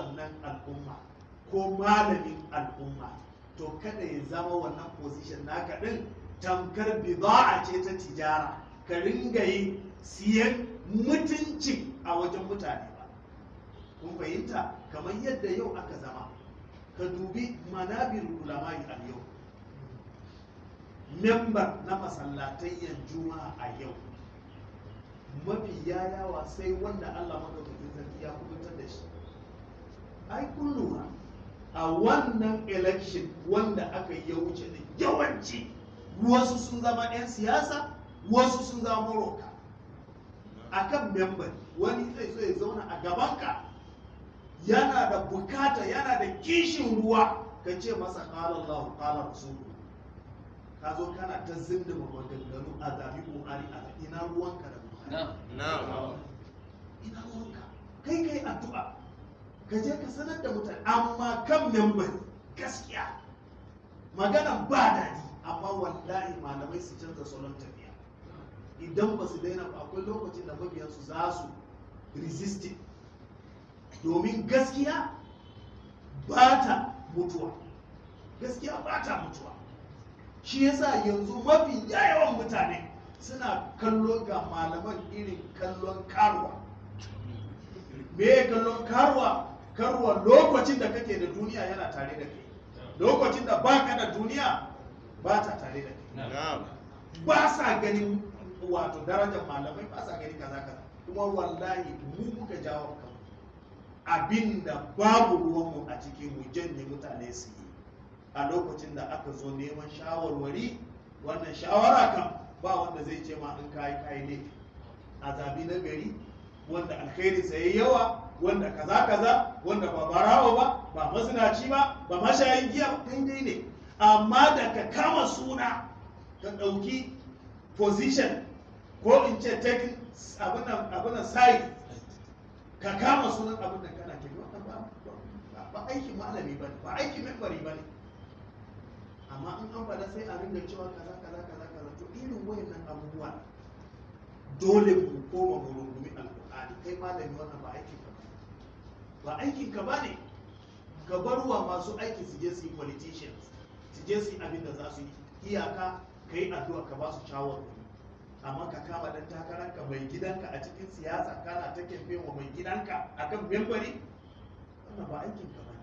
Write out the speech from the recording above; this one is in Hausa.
wannan al'umma ko malamin al'umma to kada ya zama wannan position naka din tamkar bida'a ce ta tijara ka ringa yi siyan mutunci a wajen mutane ba kun fahimta kamar yadda yau aka zama ka dubi manabir ulamai a yau member na masallatayyan juma'a a yau mafi yawa sai wanda allah madaukakin sarki ya kubutar da shi ai kun lura a wannan election wanda aka yi ya wuce da yawanci wasu sun zama 'yan siyasa wasu sun zama maroka a kan member wani zai so ya zauna a gabanka yana da bukata yana da kishin ruwa ka ce masa ƙalar lahu ƙalar rasulu ka zo kana ta zindima maganganu a zabi ƙoƙari a ina ruwanka da buhari ina ruwanka kai kai addu'a ka je ka sanar da mutane amma kan member gaskiya maganan ba daɗi amma wallahi malamai su canza salon tafiya idan ba su daina ba akwai lokacin da mabiyansu za su resisting domin gaskiya ba ta mutuwa gaskiya ba ta mutuwa shi yasa yanzu mafi yawan mutane suna kallo ga malaman irin kallon karuwa me kallon karuwa karuwa lokacin da kake da duniya yana tare da kai lokacin da baka da duniya ba ta tare da kai ba sa ganin wato darajar malamai ba sa ganin kaza kaza kuma wallahi mu muka jawo kan abinda babu ruwanmu a ciki mu janye mutane su yi a lokacin da aka zo neman shawarwari wannan shawara kan ba wanda zai ce ma in kayi kayi ne a zabi na gari wanda alkhairi sai yawa wanda kaza kaza wanda ba barawa ba ba mazinaci ba ba mashayin giya ba daidai ne amma da ka kama suna ka ɗauki position ko in ce taking abinan side ka kama sunan abin da kana ke wannan ba ba aikin malami ba ba aikin membari ba ne amma in an faɗa sai a ringa cewa kaza kaza kaza kaza to irin wayannan abubuwa dole mu koma mu rungumi alƙur'ani kai malami wannan ba aikin ka ba aikin ka ba ne ka bar wa masu aiki su je su yi politicians su je su yi abin da za su yi iyaka ka yi addu'a ka ba su shawarwari amma ka kama dan takararka mai gidanka a cikin siyasa kana ta kemfe wa mai gidanka akan membari wannan ba aikin ka ba